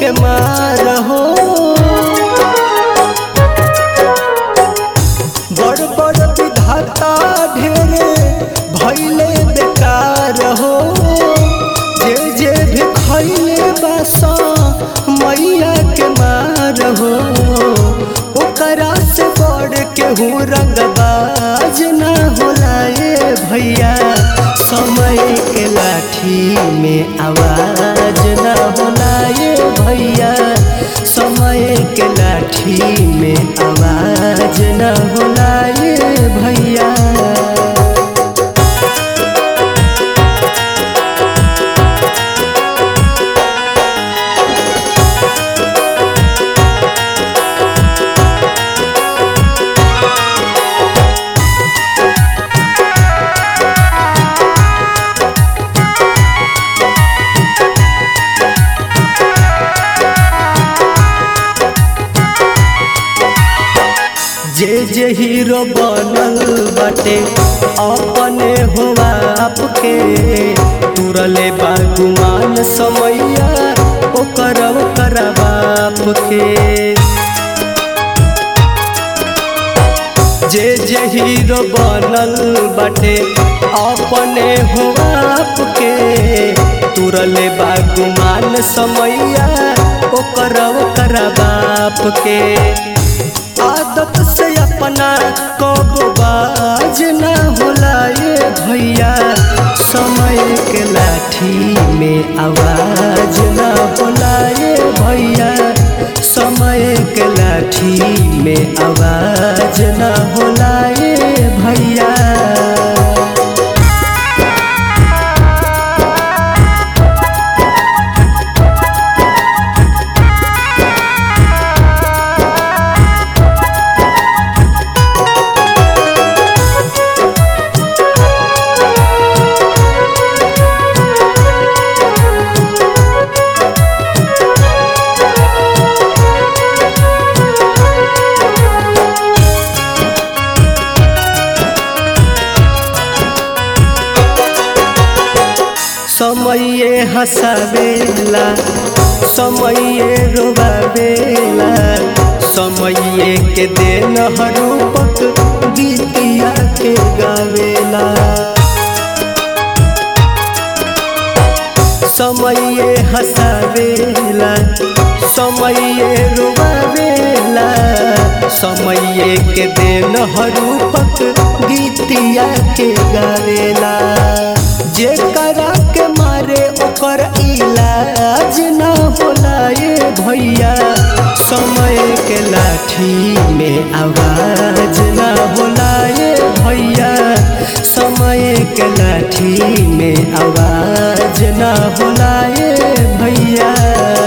के मार हो बड़ बड़ विधाता ढेरे भैले बेकार हो जे जे भी खैले बासा मैया के मार हो ओकरा से बड़ केहू रंगबाज ना होला ए भैया समय के लाठी में आवाज ना होला ए भैया समय के लाठी में आवाज ना होला ए भैया जे जे हीरो बनल बाटे अपने हो आपके तुरले बागुमान समैया ओकर ओकर बाप के जे जे हीरो बनल बाटे अपने हो आपके तुरले बागुमान समैया ओकर ओकर बाप के आदत से अपना कब बाज ना होला ये भैया समय के लाठी में आवाज ना होला ये भैया समय के लाठी में आवाज ना होला ये भैया समये हंसावेला समये रोवावेला समये के देन हरूपक गीतिया के गावेला समये हंसावेला समये रोवावेला समये के देन हरूपक गीतिया के गावेला जे करा के मारे ओकर इलाज ना होला ये भैया समय के लाठी में आवाज ना होला ये भैया समय के लाठी में आवाज ना होला ये भैया